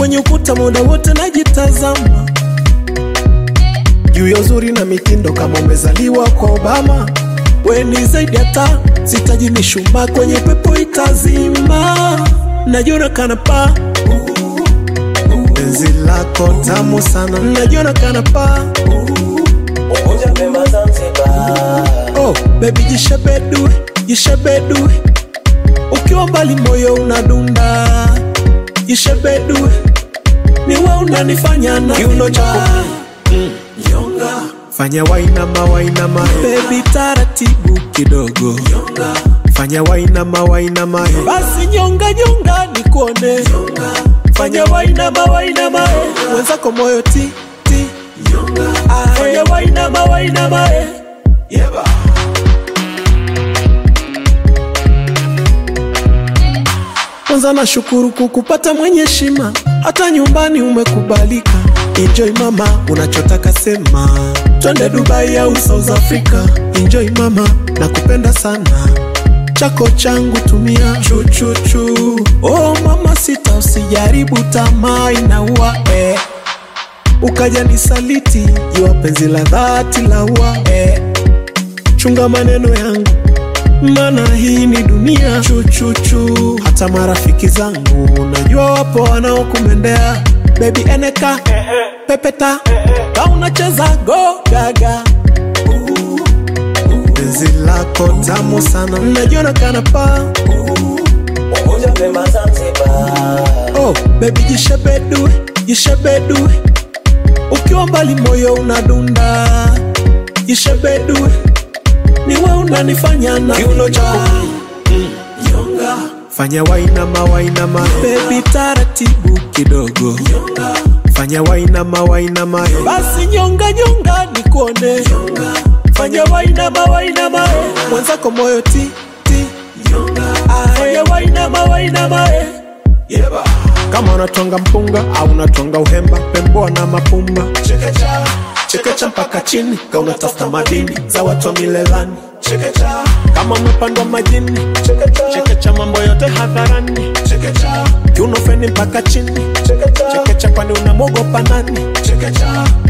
kwenye ukuta muda wote najitazama juu ya uzuri na mitindo kama umezaliwa kwa Obama. We ni zaidi hata sitaji mishumaa kwenye pepo itazima, najiona kana paa penzi lako tamu sana, najiona kana paa Unguja Pemba Zanzibar oh, baby jishebedue, jishebedue ukiwa mbali moyo unadunda, jishebedue niwe unanifanya na kiuno chako nyonga, fanya wainama wainama, baby taratibu kidogo nyonga, fanya wainama wainama, basi nyonga nyonga nikuone nyonga, fanya wainama wainama, mwenzako moyo ti ti nyonga, fanya wainama wainama, yeba kwanza nashukuru kukupata mwenye heshima, hata nyumbani umekubalika. Enjoy mama, unachotaka sema, twende Dubai au South Africa. Enjoy mama, nakupenda sana, chako changu tumia chuchuchu. Oh mama, sita usijaribu, tamaa inaua eh. Ukaja nisaliti, jua penzi la dhati la ua eh. Chunga maneno yangu maana hii ni dunia chuchuchu. Hata marafiki zangu najua wapo wanaokumendea bebi, eneka pepeta ka unacheza go gaga. Penzi lako tamu sana, najiona kana paa Unguja Pemba Zanzibar oh, bebi jishebedue, jishebedue ukiwa mbali moyo unadunda, jishebedue niwe unanifanya na kiuno chako nyonga, fanya wainama wainama, baby taratibu kidogo nyonga, fanya wainama wainama, basi nyonga nyonga nikuone nyonga, fanya wainama wainama, mwenzako moyo ti ti nyonga, fanya wainama wainama, yeba kama unatwanga mpunga au unatwanga uhemba, pemboa na mapumba, chekecha chekecha mpaka chini, ka unatafuta madini za watu wa milelani, chekecha kama umepandwa majini, chekecha chekecha mambo yote hadharani, chekecha kiuno feni mpaka chini, chekecha chekecha kwani unamwogopa nani, chekecha